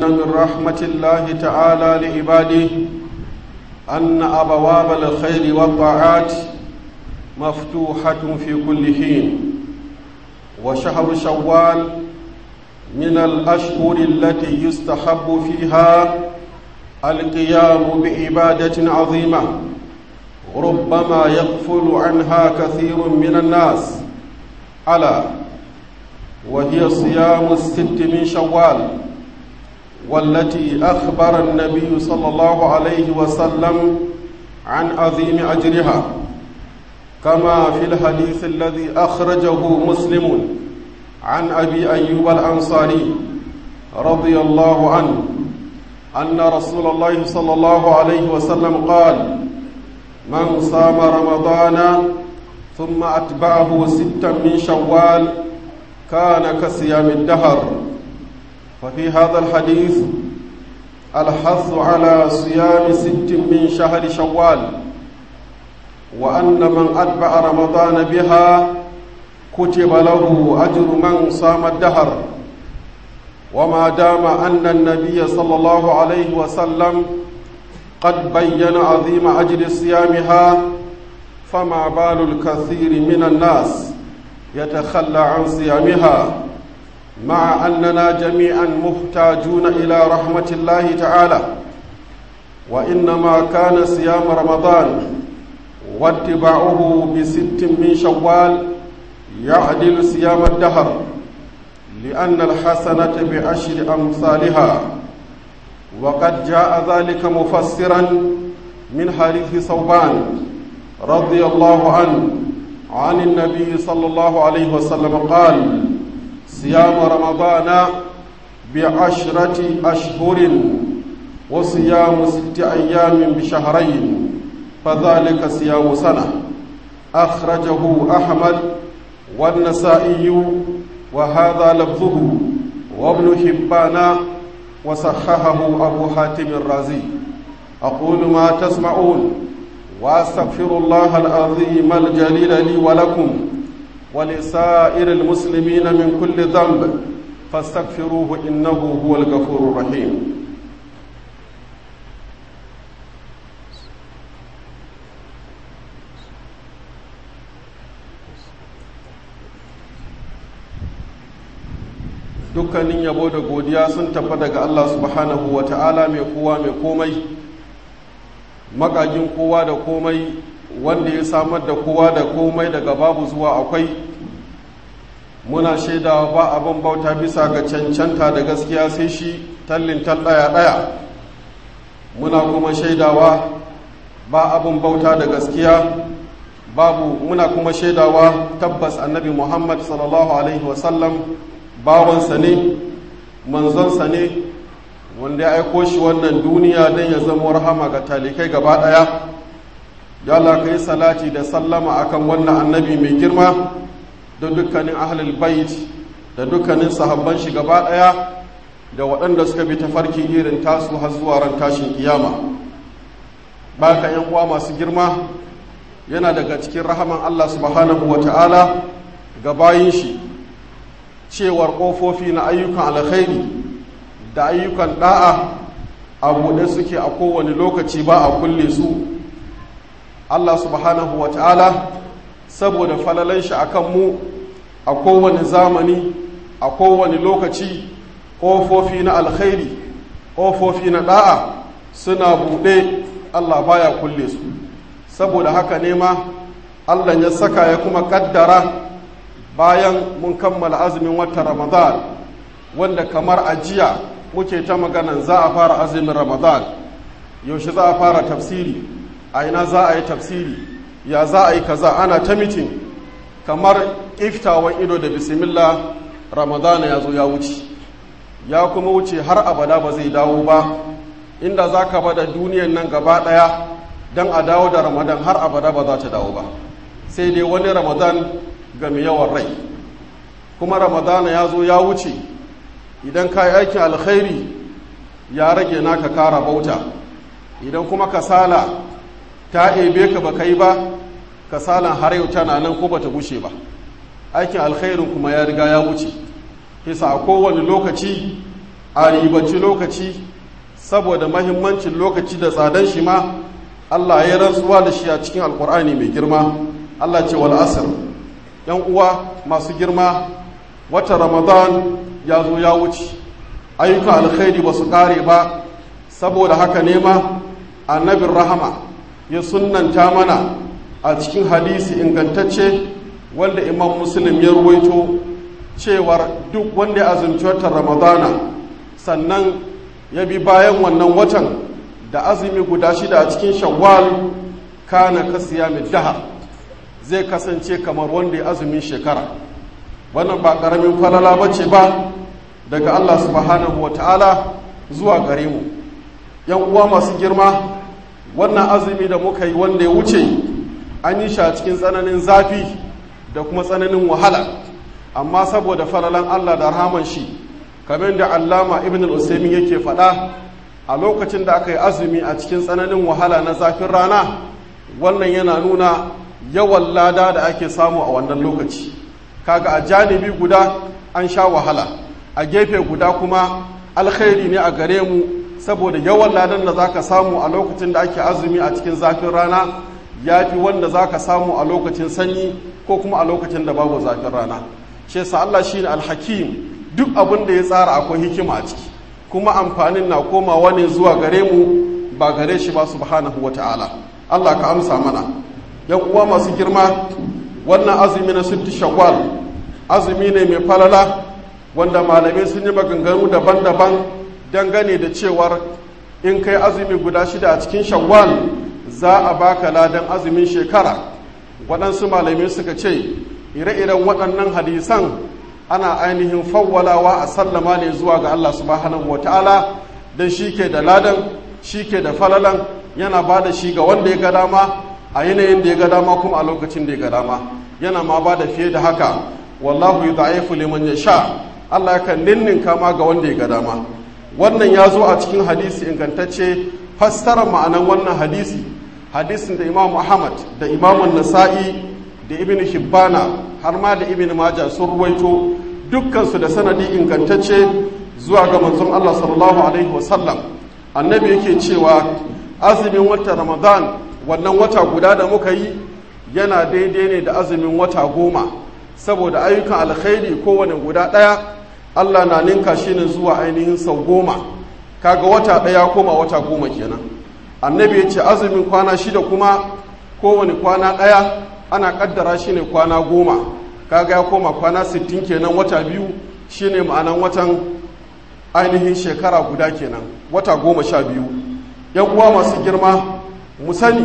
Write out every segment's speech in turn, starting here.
من رحمة الله تعالى لعباده أن أبواب الخير والطاعات مفتوحة في كل حين وشهر شوال من الأشهر التي يستحب فيها القيام بعبادة عظيمة ربما يغفل عنها كثير من الناس ألا وهي صيام الست من شوال والتي أخبر النبي صلى الله عليه وسلم عن عظيم أجرها كما في الحديث الذي أخرجه مسلم عن أبي أيوب الأنصاري رضي الله عنه أن رسول الله صلى الله عليه وسلم قال من صام رمضان ثم أتبعه ستا من شوال كان كصيام الدهر ففي هذا الحديث الحث على صيام ست من شهر شوال وأن من أتبع رمضان بها كتب له أجر من صام الدهر وما دام أن النبي صلى الله عليه وسلم قد بين عظيم أجر صيامها فما بال الكثير من الناس يتخلى عن صيامها مع أننا جميعا محتاجون إلى رحمة الله تعالى وإنما كان صيام رمضان واتباعه بست من شوال يعدل صيام الدهر لأن الحسنة بعشر أمثالها وقد جاء ذلك مفسرا من حديث صوبان رضي الله عنه عن النبي صلى الله عليه وسلم قال صيام رمضان بعشرة أشهر وصيام ست أيام بشهرين فذلك صيام سنة أخرجه أحمد والنسائي وهذا لفظه وابن حبان وصححه أبو حاتم الرازي أقول ما تسمعون وأستغفر الله العظيم الجليل لي ولكم ولسائر المسلمين من كل ذنب فاستغفروه إنه هو الغفور الرحيم dukkanin yabo da godiya sun tafi daga Allah subhanahu wa ta'ala mai kowa mai komai magagin kowa da komai wanda ya samar da kowa da komai daga babu zuwa akwai muna shaidawa ba abin bauta bisa ga cancanta da gaskiya sai shi tallin ɗaya ɗaya muna kuma shaidawa ba abin bauta da gaskiya babu muna kuma shaidawa tabbas annabi muhammad sallallahu alaihi wasallam bawansa ne manzonsa ne wanda ya aiko shi wannan duniya don ya zama rahama ga talikai gaba ɗaya ya Allah kai salati da sallama akan wannan annabi mai girma da dukkanin ahlul bait da dukkanin sahabban shi gaba ɗaya da waɗanda suka bi tafarki irin tasu har zuwa ran tashin kiyama baka yan uwa masu girma yana daga cikin rahaman Allah subhanahu wa ta'ala ga bayin shi cewar ƙofofi na ayyukan alkhairi da ayyukan ɗa'a a buɗe suke a kowane lokaci ba a kulle su Allah subhanahu wa ta'ala saboda falalan shi a mu a kowane zamani a kowane lokaci ƙofofi na alkhairi ƙofofi na ɗa'a suna buɗe Allah baya kulle su saboda haka ne ma Allah ya saka ya kuma ƙaddara bayan mun kammala azumin watan ramadan wanda kamar ajiya muke ta maganan za a fara azumin ramadan yaushe za a fara tafsiri a ina za a yi tafsiri ya za a yi kaza ana ta mitin kamar iftawan ido da bismillah ramadana ya zo ya wuce ya kuma wuce har abada ba zai dawo ba inda za ka bada duniyan nan gaba daya don a dawo da ramadan har abada ba za ta dawo ba sai dai wani ramadan ga mai yawan rai kuma ramadana ya zo ya wuce idan ka yi aikin alkhairi ya rage naka kara bauta idan kuma kasala ta ebe ka baka yi ba kasalan har yau tana nan ko bata gushe ba aikin alkhairin kuma ya riga ya wuce kisa a kowane lokaci a ribaci lokaci saboda mahimmancin lokaci da tsadan shi ma Allah ya rantsuwa da shi a cikin alkur'ani mai girma Allah ce wal asr yan uwa masu girma wata ramadan ya zo ya wuce ayyukan alkhairi ba su kare ba saboda haka nema annabin rahama ya sunnanta mana a cikin hadisi ingantacce wanda imam muslim ya ruwaito cewar duk wanda ya azumci watan ramadana sannan ya bi bayan wannan watan da azumi guda shida a cikin shawwal kana kasiya dahar zai kasance kamar wanda ya azumin shekara wannan ba ƙaramin falala ba ce ba daga allah subhanahu wa ta'ala zuwa gare mu yan uwa masu girma wannan azumi da muka yi wanda ya wuce an yi shi a cikin tsananin zafi da kuma tsananin wahala amma saboda falalan allah da rahaman shi kamar da allama ibn al-usaimin yake faɗa a lokacin da aka yi azumi a cikin tsananin wahala na zafin rana wannan yana nuna yawan lada da ake samu a wannan lokaci kaga a janibi guda an sha wahala a gefe guda kuma alkhairi ne a gare mu saboda yawan ladan da zaka samu a lokacin da ake azumi a cikin zafin rana ya fi wanda zaka samu a lokacin sanyi ko kuma a lokacin da babu zafin rana shi yasa Allah shine alhakim duk abin da ya tsara akwai hikima a ciki kuma amfanin na komawa ne zuwa gare mu ba gare shi ba subhanahu wata'ala Allah ka amsa mana yan uwa masu girma wannan azumi na sitti shawwal azumi ne mai falala wanda malamai sun yi maganganu daban-daban dangane da cewar in kai azumi guda shida a cikin shawwal za a baka ladan azumin shekara waɗansu malamai suka ce ire-iren waɗannan hadisan ana ainihin fawwalawa a sallama ne zuwa ga Allah subhanahu wa ta'ala don shi ke da ladan shi ke da falalan yana ba da shi ga wanda ya ga dama a yanayin da ya ga dama kuma a lokacin da ya ga dama yana ma ba da fiye da haka wallahu yi da'ifu liman ya sha Allah yakan ninninka ma ga wanda ya ga dama wannan ya zo a cikin hadisi ingantacce fassara ma'anan wannan hadisi hadisin da imam ahmad da imam nasa'i da ibn hibbana har ma da ibn majah sun ruwaito dukkansu da sanadi ingantacce zuwa ga manzon Allah sallallahu alaihi wasallam annabi yake cewa azumin watan ramadan wannan wata guda da muka yi yana daidai ne da azumin wata goma saboda ayyukan alkhairi kowane guda ɗaya Allah na ninka shi ne zuwa ainihin sau goma kaga wata ɗaya koma wata goma kenan annabi ya ce azumin kwana shida kuma kowane kwana ɗaya ana kaddara shi ne kwana goma kaga ya koma kwana sittin kenan wata biyu shine ma'anan watan ainihin shekara guda kenan wata goma sha biyu yan uwa masu girma mu sani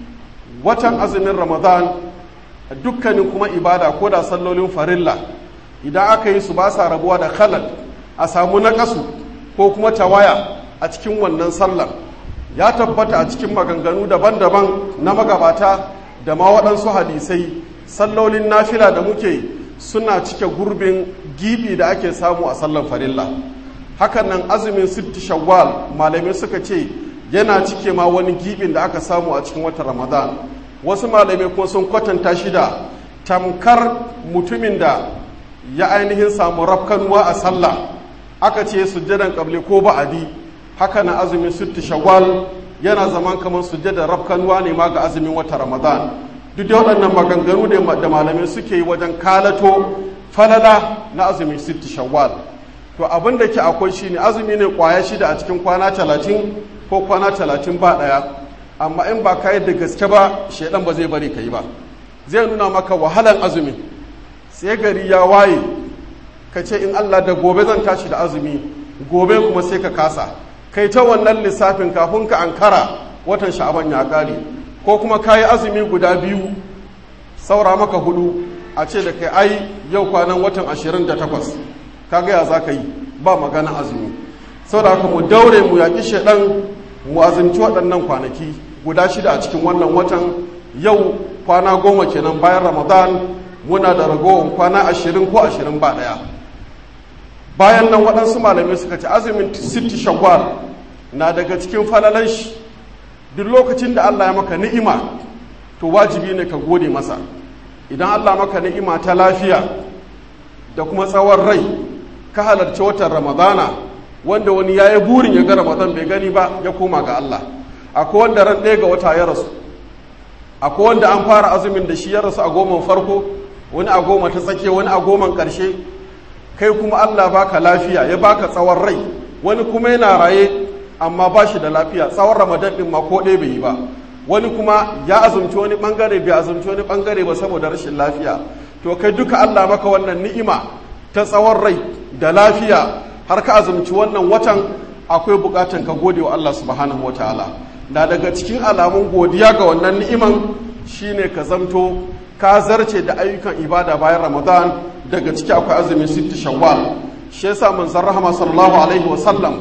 watan azumin ramadan dukkanin kuma ibada ko da sallolin farilla idan aka yi su ba sa rabuwa da khalal a samu naƙasu ko kuma tawaya a cikin wannan sallar ya tabbata a cikin maganganu daban-daban na magabata da ma waɗansu hadisai sallolin nafila da muke suna cike gurbin gibi da ake samu a sallar farilla hakan nan azumin sitti shawwal malamai suka ce yana cike ma wani gibin da aka samu a cikin watan ramadan wasu malamai kuma sun kwatanta shi da tamkar mutumin da ya ainihin samu rafkanuwa a sallah aka ce sujjadan kabli ko ba'adi haka na azumin sitti shawwal yana zaman kamar sujjadar rafkanuwa ne ma ga azumin watan ramadan duk da waɗannan maganganu da malamai suke yi wajen kalato falala na azumin sitti shawwal to abin da ke akwai shi ne azumi ne kwaya shida a cikin kwana talatin ko kwana talatin ba ɗaya amma in ba ka da gaske ba shaidan ba zai bari ka yi ba zai nuna maka wahalan azumi sai gari ya waye ka ce in allah da gobe zan tashi da azumi gobe kuma sai ka kasa kai ta wannan lissafin kafin ka ankara watan sha'aban ya kare ko kuma ka yi azumi guda biyu saura maka hudu a ce da kai ai yau kwanan watan ashirin da takwas ka gaya za ka yi ba magana azumi saboda haka mu daure mu yaƙi shaɗan mu azumci waɗannan kwanaki guda shida a cikin wannan watan yau kwana goma kenan bayan ramadan muna da ragowar kwana ashirin ko ashirin ba ɗaya bayan nan waɗansu malamai suka ce azumin sitti shawwal na daga cikin falalan shi duk lokacin da allah ya maka ni'ima to wajibi ne ka gode masa idan allah maka ni'ima ta lafiya da kuma tsawon rai ka halarci watan ramadana wanda wani ya yi burin ya ga ramadan bai gani ba ya koma ga Allah akwai wanda ran ɗaya ga wata ya rasu akwai wanda an fara azumin da shi ya rasu a goman farko wani a goma ta tsakiya wani a goman ƙarshe kai kuma Allah baka lafiya ya baka tsawon rai wani kuma yana raye amma ba shi da lafiya tsawon ramadan ɗin ma ko ɗaya bai yi ba wani kuma ya azumci wani ɓangare bai azumci wani ɓangare ba saboda rashin lafiya to kai duka Allah maka wannan ni'ima ta tsawon rai da lafiya har ka azumci wannan watan akwai bukatan ka gode wa Allah subhanahu wataala na daga cikin alamun godiya ga wannan ni'iman shine ka zamto ka zarce da ayyukan ibada bayan ramadan daga ciki akwai azumin sitti shawwal shi yasa manzon rahama sallallahu alaihi wa sallam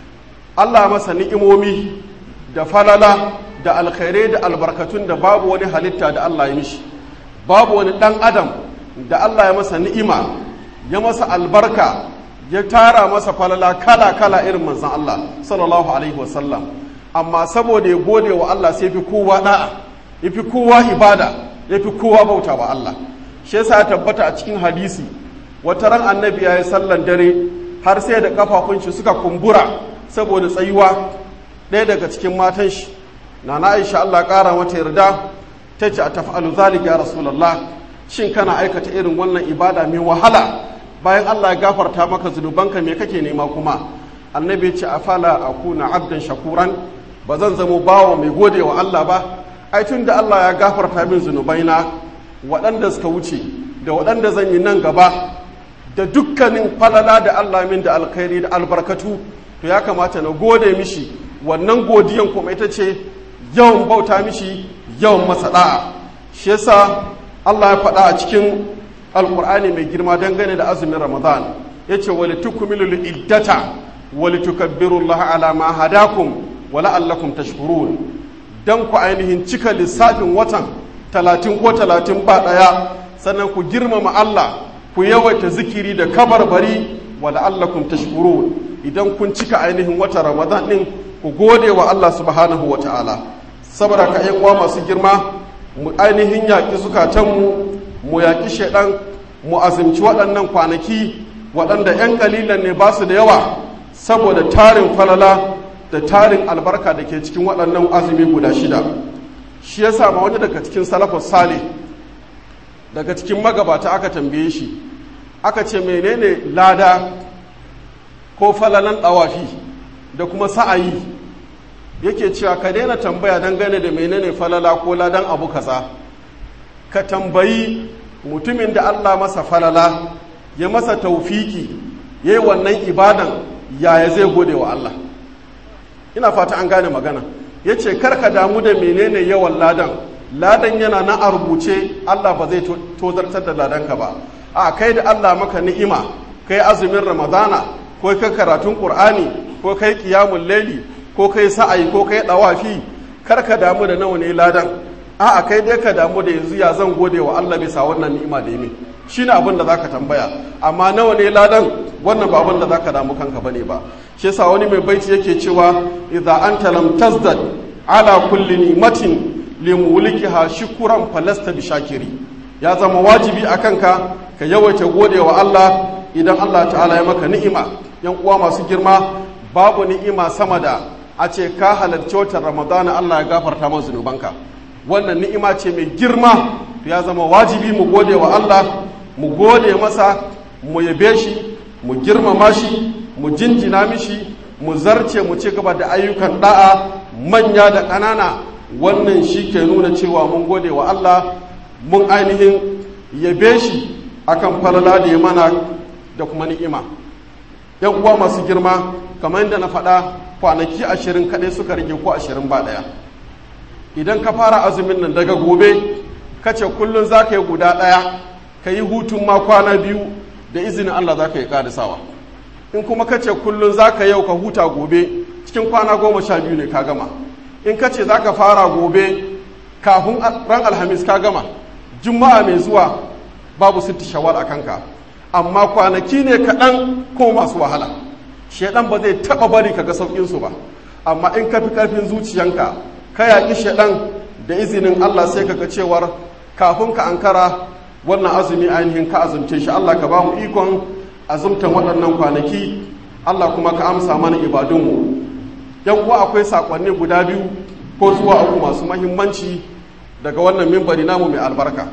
Allah masa ni'imomi da falala da alkhairai da albarkatun da babu wani halitta da Allah ya mishi babu wani dan adam da Allah ya masa ni'ima ya masa albarka ya tara masa falala kala kala irin manzon Allah sallallahu alaihi wa sallam amma saboda ya gode wa Allah sai fi kowa da'a ya fi kowa ibada ya fi kowa bauta wa Allah shi yasa ya tabbata a cikin hadisi wata ran annabi ya yi sallan dare har sai da kafafun shi suka kumbura saboda tsayuwa ɗaya daga cikin matan shi na na aisha Allah ƙara mata yarda ta ce a taf'alu zalika ya rasulullah shin kana aikata irin wannan ibada mai wahala bayan Allah ya gafarta maka zunubanka me kake nema kuma annabi ya ce afala akuna abdan shakuran ba zan zamo bawa mai gode wa Allah ba ai tun da Allah ya gafarta min zunubaina waɗanda suka wuce da waɗanda zan yi nan gaba da dukkanin falala da Allah min da alkhairi da albarkatu to ya kamata na gode mishi wannan godiyan kuma ita ce yawan bauta mishi yawan masa da'a shi yasa Allah ya faɗa a cikin alkur'ani mai girma dangane da azumin ramadan yace wali tukmilul iddata wali tukabbirullaha ala ma hadakum wa la'allakum tashkurun dan ku ainihin cika lissafin watan talatin ko talatin ba ɗaya sannan ku girmama Allah ku yawaita zikiri da kabarbari wa la'allakum tashkurun idan kun cika ainihin watan ramadan din ku gode wa Allah subhanahu wa ta'ala saboda ka uwa masu girma mu ainihin yaƙi zukatanmu mu yaƙi shaidan mu azumci waɗannan kwanaki waɗanda 'yan ƙalilan ne ba su da yawa saboda tarin falala da tarin albarka da ke cikin waɗannan azumi guda shida shi ya sama wani daga cikin salafus sale daga cikin magabata aka tambaye shi aka ce menene lada ko falalan ɗawafi da kuma sa'ayi yake cewa ka daina tambaya dangane da menene falala ko ladan abu kaza ka tambayi mutumin da Allah masa falala ya masa taufiki ya yi wannan ibadan yaya zai gode wa Allah ina fata an gane magana ya ce karka damu da menene yawan ladan ladan yana na a rubuce Allah ba zai tozartar da ladanka ba a kai da Allah maka ni'ima kai azumin ramadana ko kai karatun qur'ani ko kai qiyamul laili ko kai sa'ayi ko kai dawafi karka damu da nawa ne ladan a kai dai ka damu da yanzu ya zan gode wa Allah bisa wannan ni'ima da yi shine abin da zaka tambaya amma nawa ne ladan wannan ba abin da zaka damu kanka bane ba shi yasa wani mai baiti yake cewa idza anta lam tazdad ala kulli ni'matin limulikiha shukran falasta bi shakiri ya zama wajibi a kanka ka yawaita gode wa Allah idan Allah ta'ala ya maka ni'ima yan uwa masu girma babu ni'ima sama da a ce ka halarci watan ramadana Allah ya gafarta maka zunubanka wannan ni'ima ce mai girma ya zama wajibi mu gode wa Allah mu gode masa mu yabe shi mu girmama shi mu jinjina mishi mu zarce mu ci gaba da ayyukan da'a manya da ƙanana wannan shi ke nuna cewa mun gode wa Allah mun ainihin yabe shi akan falala da ya mana da kuma ni'ima yan uwa masu girma kamar yadda na faɗa kwanaki ashirin kaɗai suka rage ko ashirin ba ɗaya idan ka fara azumin nan daga gobe ka ce kullum za ka yi guda ɗaya ka yi hutun ma kwana biyu da izinin Allah za ka yi ƙarisawa in kuma ka ce kullum za ka yau ka huta gobe cikin kwana goma sha biyu ne ka gama in ka ce za ka fara gobe kafin ran alhamis ka gama juma'a mai zuwa babu sitti shawar a kanka amma kwanaki ne kaɗan ko masu wahala shaidan ba zai taɓa bari ka ga sauƙinsu ba amma in ka fi ƙarfin zuciyanka ka yaƙi shaidan da izinin allah sai ka ga cewar kafin ka ankara wannan azumi ainihin ka azumce shi allah ka ba mu ikon azumtan waɗannan kwanaki Allah kuma ka amsa mana ibadunmu yan uwa akwai sakonni guda biyu ko zuwa uku masu mahimmanci daga wannan mimbari namu mai albarka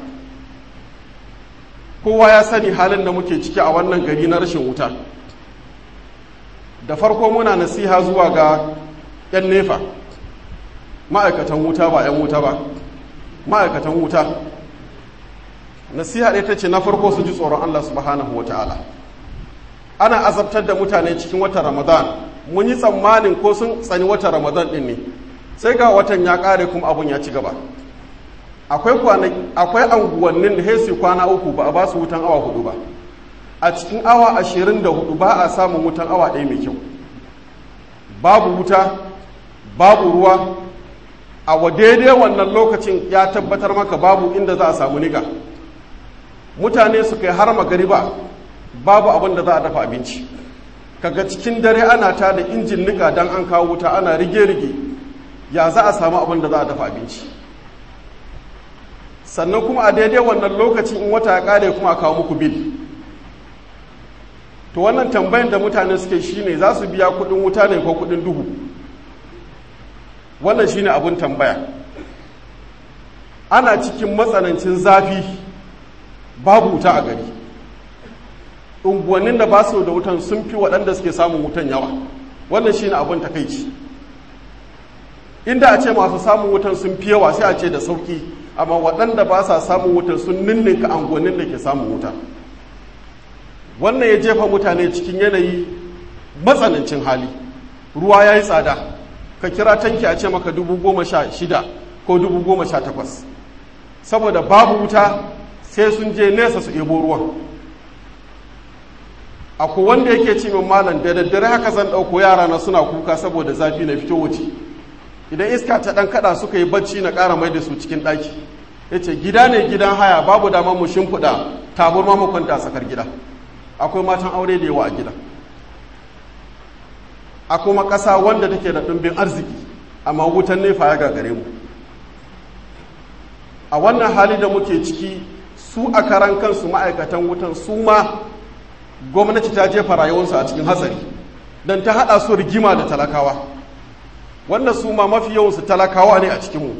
kowa ya sani halin da muke ciki a wannan gari na rashin wuta da farko muna nasiha zuwa ga 'yan nefa ma'aikatan wuta ba 'yan wuta ba ma'aikatan wuta nasiha ɗaya ta ce na farko su ji tsoron allah subhanahu wa ta'ala ana azabtar da mutane cikin watan ramadan mun yi tsammanin ko sun tsani watan ramadan ɗin ne sai ga watan ya ƙare kuma abun ya ci gaba akwai anguwannin da hesi kwana uku ba a ba su wutan awa hudu ba a cikin awa ashirin da hudu ba a samun wutan awa ɗaya mai kyau babu wuta babu ruwa a wa daidai wannan lokacin ya tabbatar maka babu inda za a samu niga mutane su kai har magariba babu abin da za a dafa abinci kaga cikin dare ana ta da injin nika don an kawo wuta ana rige-rige ya za a samu abin da za a dafa abinci sannan kuma a daidai wannan lokacin in wata ya kare kuma a kawo muku bil to wannan tambayin da mutane suke shine za su biya kudin wuta ne ko kudin duhu wannan shine abin tambaya ana cikin matsanancin zafi babu wuta a gari unguwannin da ba su da wutan sun fi waɗanda suke samun wutan yawa wannan shine abin takaici inda a ce masu samun wutan sun fi yawa sai a ce da sauki amma waɗanda ba sa samun wutan sun ninninka angonin da ke samun wuta wannan ya jefa mutane cikin yanayi matsanancin hali ruwa ya yi tsada ka kira tanki a ce maka dubu goma sha shida ko dubu goma sha takwas saboda babu wuta sai sun je nesa su ebo ruwan akwai wanda yake ce min malam da daddare haka zan ɗauko yara na suna kuka saboda zafi na fito wuce idan iska ta ɗan kaɗa suka yi bacci na ƙara mai da su cikin ɗaki ya ce gida ne gidan haya babu damar mu shimfiɗa taburma mu kwanta sakar gida akwai matan aure da yawa a gida a kuma ƙasa wanda take da ɗumbin arziki amma wutan nefa ya gagare mu a wannan hali da muke ciki su a karan kansu ma'aikatan wutan su ma gwamnati ta jefa rayuwarsu a cikin hatsari don ta haɗa su rigima da talakawa wannan su ma mafi yawansu talakawa ne a cikinmu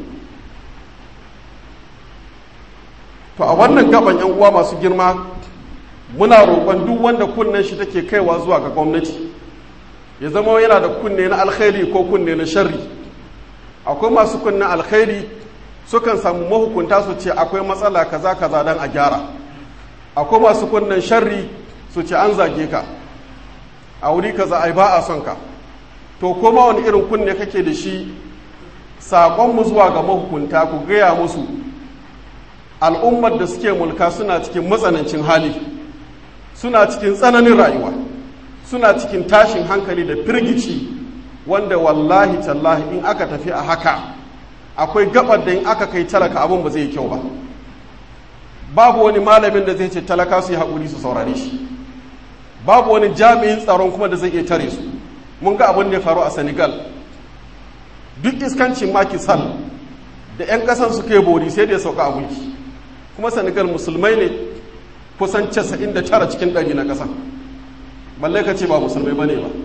to a wannan gaban yan uwa masu girma muna roƙon duk wanda kunnen shi take kaiwa zuwa ga gwamnati ya zama yana da kunne na alkhairi ko kunne na sharri akwai masu kunnen alkhairi sukan samu mahukunta su ce akwai matsala kaza kaza don a gyara akwai masu kunnen sharri su ce an zage ka a wuri kaza ai ba a son ka to koma wani irin kunne kake da shi saƙonmu zuwa ga mahukunta ku gaya musu al'ummar da suke mulka suna cikin matsanancin hali suna cikin tsananin rayuwa suna cikin tashin hankali da firgici wanda wallahi tallahi in aka tafi a haka akwai gabar da in aka kai talaka abin ba zai yi kyau ba babu wani malamin da zai ce talaka su yi haƙuri su saurare shi babu wani jami'in tsaron kuma da zai iya tare su mun ga abin da ya faru a senegal duk iskancin maki sal da 'yan ƙasan su kai bori sai da ya sauka a mulki kuma senegal musulmai ne kusan 99 cikin ɗari na ƙasa balle ka ce ba musulmai ba ne ba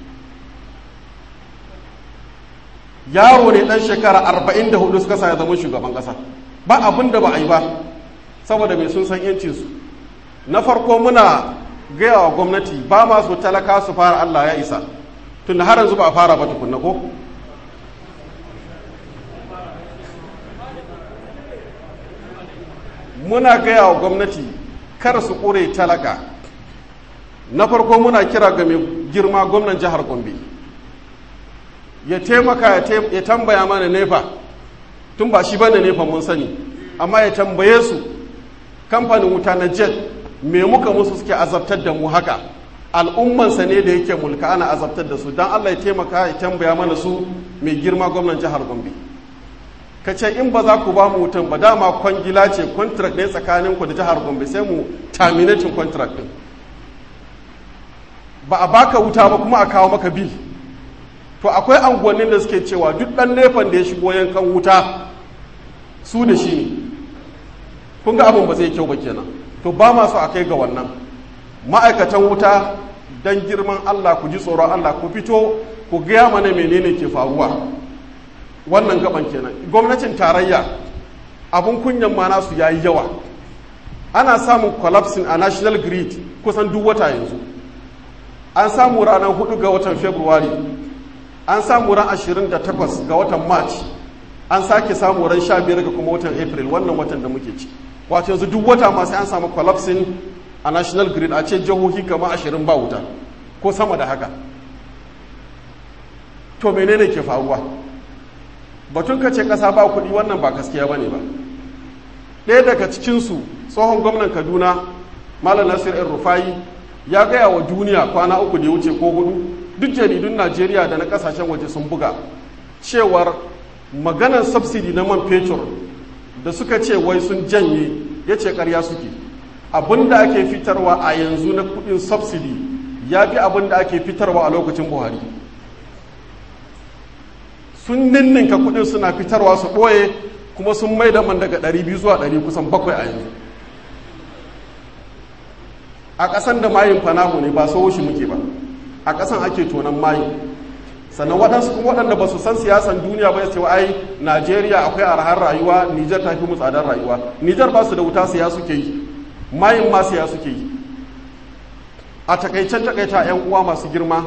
yaro ne ɗan shekara 44 suka sa ya zama shugaban ƙasa ba abin da ba a yi ba saboda mai sun san yancinsu na farko muna gaya wa gwamnati ba masu talaka su fara allah ya isa tun har yanzu ba a fara ba tukunna ko muna gaya wa gwamnati kar su ƙure talaka na farko muna kira ga mai girma gwamnan jihar gombe ya taimaka ya tambaya mana nefa tun ba shi bane nefa mun sani amma ya tambaye su kamfanin wuta na jet me muka musu suke azabtar da mu haka al'ummansa ne da yake mulka ana azabtar da su don allah ya taimaka ya tambaya mana su mai girma gwamnan jihar gombe ka ce in ba za ku ba mu wutan ba dama kwangila ce contract ne tsakanin ku da jihar gombe sai mu terminating contract din ba a baka wuta ba kuma a kawo maka bil to akwai anguwannin da suke cewa duk dan nefan da ya shigo yankan wuta su da shi ne kun ga abin ba zai kyau ba kenan to ba ma so a kai ga wannan ma'aikatan wuta don girman Allah ku ji tsoron Allah ku fito ku gaya mana menene ke faruwa wannan gaban kenan gwamnatin tarayya abun kunyan ma nasu yayi yawa ana samun collapsing a national grid kusan duk wata yanzu an samu ranar 4 ga watan february an samu ran 28 ga watan march an sake samu ran 15 ga kuma watan april wannan watan da muke ci wato yanzu duk wata ma sai an samu collapsing a national grid a ce jihohi kama 20 ba wuta ko sama da haka to menene ke faruwa batun ka ce kasa ba kuɗi wannan ba gaskiya bane ba ɗaya daga cikinsu tsohon gwamnan kaduna malam nasir el rufai ya gaya wa duniya kwana uku da ya wuce ko hudu duk jaridun najeriya da na kasashen waje sun buga cewar maganar subsidi na man fetur da suka ce wai sun janye ya ce karya suke abinda ake fitarwa a yanzu na kudin subsidi ya fi abinda ake fitarwa a lokacin buhari sun ninninka kudin suna fitarwa su ɓoye kuma sun mai da man daga 200 zuwa 100 kusan bakwai a yanzu a ƙasan da mayin fanamu ne ba so shi muke ba a ƙasan ake tonon mayin sannan waɗansu kuma waɗanda ba su san siyasan duniya ba ya ce ai najeriya akwai arhar rayuwa nijar ta fi mu tsadar rayuwa nijar ba su da wuta siya suke yi mayin ma siya suke yi a takaicen takaita 'yan uwa masu girma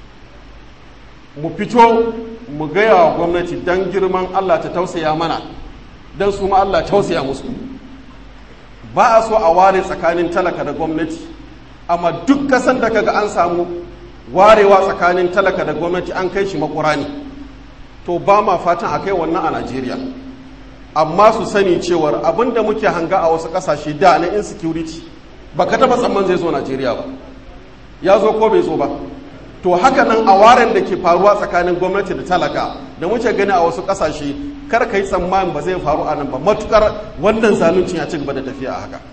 mu fito mu gaya wa gwamnati don girman allah ta tausaya mana don su ma allah tausaya musu ba a so a ware tsakanin talaka da gwamnati amma duk kasan da kaga an samu warewa tsakanin talaka da gwamnati an kai shi makura ne to ba ma fatan a kai wannan a najeriya amma su sani cewar abin da muke hanga a wasu kasashe da na insecurity ba ka taba tsamman zai zo najeriya ba ya zo ko bai zo ba to haka nan a waren da ke faruwa tsakanin gwamnati da talaka da muke gani a wasu kasashe kar ka yi tsammanin ba zai faru a nan ba matukar wannan zaluncin ya ci gaba da tafiya a haka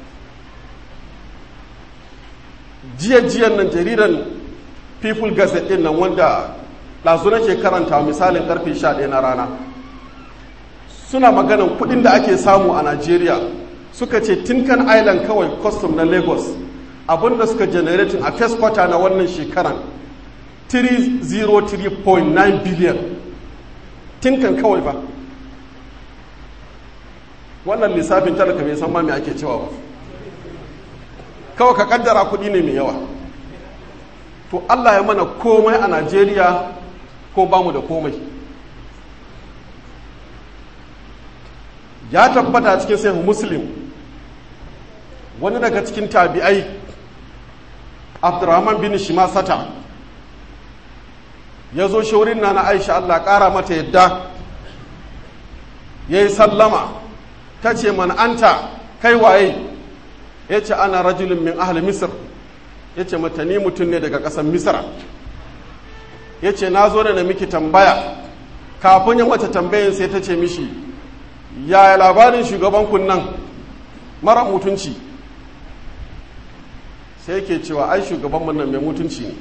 jiya-jiyan nan jaridan people gazette din nan wanda ɗazu nake karanta misalin karfe 11 na rana suna maganan kudin da ake samu a nigeria suka ce tinkan island kawai custom na lagos abinda suka generating a first quarter na wannan shekaran 303.9 billion tinkan kawai ba wannan lissafin talaka bai san ma me ake cewa ba kawai ka kaddara kuɗi ne mai yawa to Allah ya mana komai a Najeriya ko ba mu da komai ya tabbata cikin sai muslim wani daga cikin tabi'ai abdurrahman bin shimasata ya zo shaurin na na aisha Allah ƙara mata yadda ya yi sallama ta ce man anta kai waye ya ce ana rajulun min ahli misir ya ce mata ni mutum ne daga ƙasar misira ya ce na zo da na miki tambaya kafin ya mata tambayin sai ta ce mishi yaya labarin shugaban kunnan mara mutunci sai ke cewa ai shugaban nan mai mutunci ne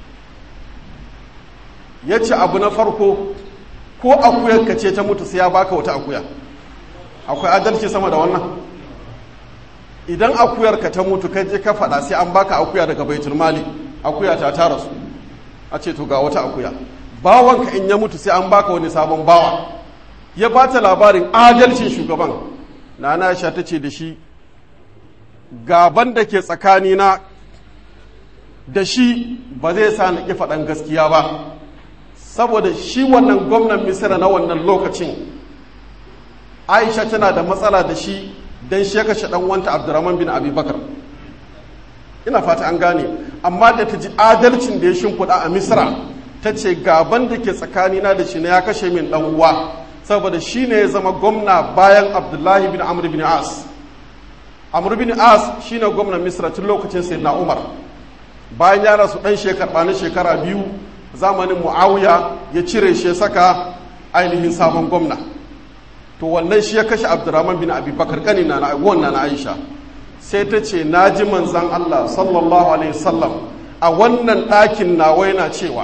ya ce abu na farko ko akuyar ka ce ta mutu sai ya baka wata akuya akwai adalci sama da wannan idan akuyar ka ta mutu kai je ka faɗa sai an baka akuya daga baitul mali akuya ta tara su a ce to ga wata akuya bawanka in ya mutu sai an baka wani sabon bawa ya ba ta labarin adalcin shugaban nana aisha ta ce da shi gaban da ke tsakanina da shi ba zai sa na ƙi faɗan gaskiya ba saboda shi wannan gwamnan misira na wannan lokacin aisha tana da matsala da shi don shi ya kashe ɗan wanta abdurrahman bin abubakar ina fata an gane amma da ta ji adalcin da ya shimfiɗa a misira ta ce gaban da ke tsakanina da shi na ya kashe min ɗan uwa saboda shi ne ya zama gwamna bayan abdullahi bin amr bin as amr bin as shi ne gwamnan misira tun lokacin sai na umar bayan ya rasu ɗan shekara na shekara biyu zamanin mu'awiya ya cire shi ya saka ainihin sabon gwamna to wannan shi ya kashe abdurrahman bin abubakar kani na wannan na aisha sai ta ce na ji manzan allah sallallahu alaihi wasallam a wannan ɗakin nawa yana cewa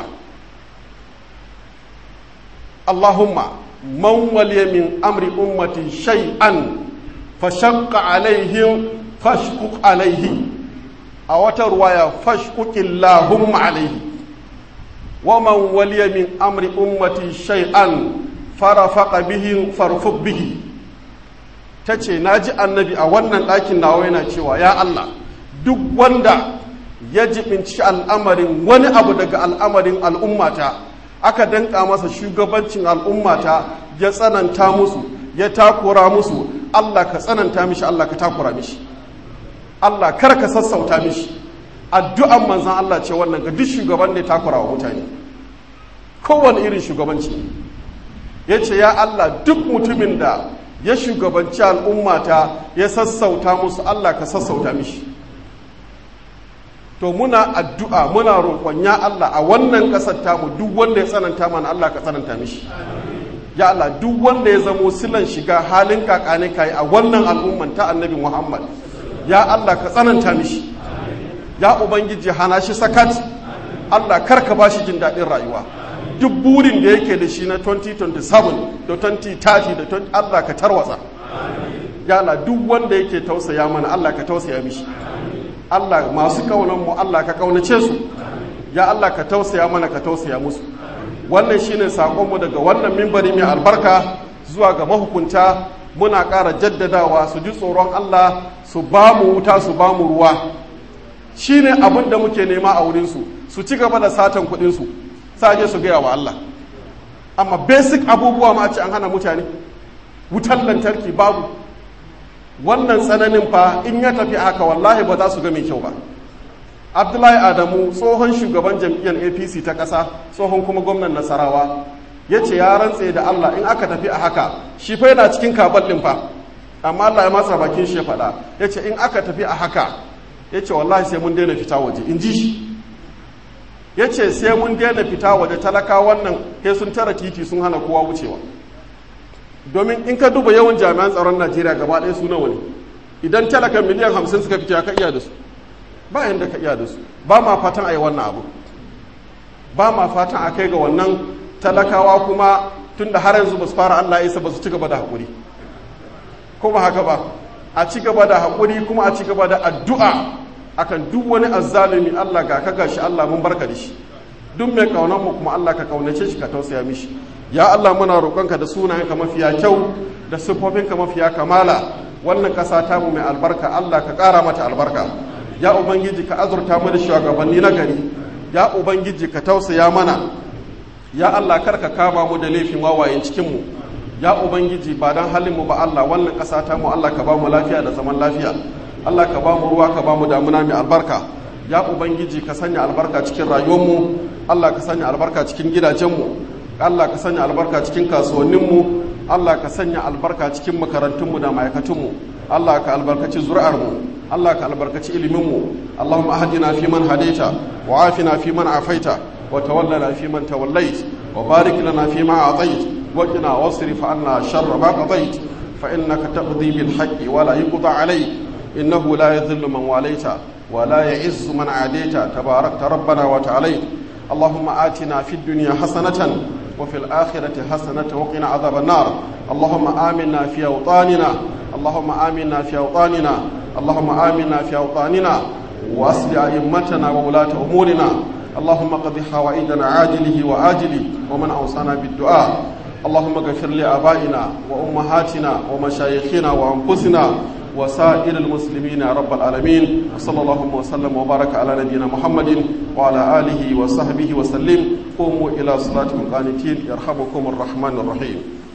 allahumma man waliya min amri ummati shay'an fashaqqa alaihim fashquq alaihi a wata ruwaya fashkukillahumma alaihi wa man waliya min amri ummati shay'an farafaqa bihi farfuq bihi tace naji annabi a wannan ɗakin nawa yana cewa ya Allah duk wanda ya jibinci al'amarin wani abu daga al'amarin al'ummata aka danka masa shugabancin al'ummata ya tsananta musu ya takura musu Allah ka tsananta mishi Allah ka takura mishi Allah kar ka sassauta mishi addu'an manzan Allah ce wannan ga duk shugaban da ya takura wa mutane kowane irin shugabanci ya ce ya Allah duk mutumin da ya shugabanci al'ummata ya sassauta musu Allah ka sassauta mishi to muna addu'a muna roƙon ya Allah a wannan ƙasar tamu duk wanda ya tsananta mana Allah ka tsananta mishi ya Allah duk wanda ya zamo silan shiga halin kakane kai a wannan al'umman ta annabi Muhammad ya Allah ka tsananta mishi ya ubangiji hana shi sakat Allah karka ba shi jin daɗin rayuwa duk burin da yake da shi na 2027 da 2030 da 20 Allah ka tarwatsa ya Allah duk wanda yake tausaya mana Allah ka tausaya mishi Allah masu kaunan mu Allah ka kaunace su ya Allah ka tausaya mana ka tausaya musu wannan shine sakonmu daga wannan mimbari mai albarka zuwa ga mahukunta muna ƙara jaddadawa su ji tsoron Allah su ba mu wuta su ba mu ruwa shine abin da muke nema a wurinsu su ci gaba da satan kuɗinsu saje su gaya wa Allah amma basic abubuwa ma ce an hana mutane wutar lantarki babu wannan tsananin fa in ya tafi haka wallahi ba za su ga mai kyau ba abdullahi adamu tsohon shugaban jam'iyyar apc ta ƙasa tsohon kuma gwamnan nasarawa ya ce ya rantse da allah in aka tafi a haka shi fa yana cikin kabal ɗin fa amma allah ya matsa bakin shi ya faɗa ya ce in aka tafi a haka ya ce wallahi sai mun daina fita waje in ji shi ya ce sai mun daina fita waje talaka wannan sai sun tara titi sun hana kowa wucewa domin in ka duba yawan jami'an tsaron najeriya gaba ɗaya su nawa ne idan talaka miliyan hamsin suka fita ka iya da su ba yadda ka iya da su ba ma fatan a yi wannan abu ba ma fatan a kai ga wannan talakawa kuma tun da har yanzu ba su fara allah isa ba su ci gaba da haƙuri ko ba haka ba a ci gaba da haƙuri kuma a ci gaba da addu'a akan duk wani azzalumi allah ga ka gashi allah mun barka da shi duk mai kaunan mu kuma allah ka kaunace shi ka tausaya mishi ya allah muna roƙonka da sunayenka mafiya kyau da siffofinka mafiya kamala wannan ƙasa tamu mai albarka allah ka ƙara mata albarka ya ubangiji ka azurta mu da shugabanni na gari ya ubangiji ka tausaya mana ya Allah kar ka kama mu da laifin wawayen cikin mu ya ubangiji ba dan halin mu ba Allah wannan ƙasa ta mu Allah ka ba mu lafiya da zaman lafiya Allah ka ba mu ruwa ka ba mu damuna mai albarka ya ubangiji ka sanya albarka cikin rayuwar mu Allah ka sanya albarka cikin gidajen mu Allah ka sanya albarka cikin kasuwannin mu Allah ka sanya albarka cikin makarantun mu da ma'aikatun mu Allah ka albarkaci zuri'ar mu Allah ka albarkaci iliminmu Allahumma ahdina fi man hadaita wa afina fi man afaita wa tawallana fi man tawallait wa barik lana fi ma atait wa qina wasrif anna sharra ma qadait fa innaka taqdi bil haqqi wa la yuqda alayk innahu la yadhillu man walaita wa la ya'izzu man adaita tabarakta rabbana wa ta'ala اللهم آتنا في الدنيا حسنة وفي الآخرة حسنة وقنا عذاب النار اللهم آمنا في أوطاننا اللهم آمنا في أوطاننا اللهم آمنا في أوطاننا وأصل أئمتنا وولاة أمورنا اللهم قضي حوائجنا عاجله وآجله ومن أوصانا بالدعاء اللهم اغفر لآبائنا وأمهاتنا ومشايخنا وأنفسنا وسائر المسلمين يا رب العالمين وصلى الله وسلم وبارك على نبينا محمد وعلى آله وصحبه وسلم قوموا إلى صلاتكم قانتين يرحمكم الرحمن الرحيم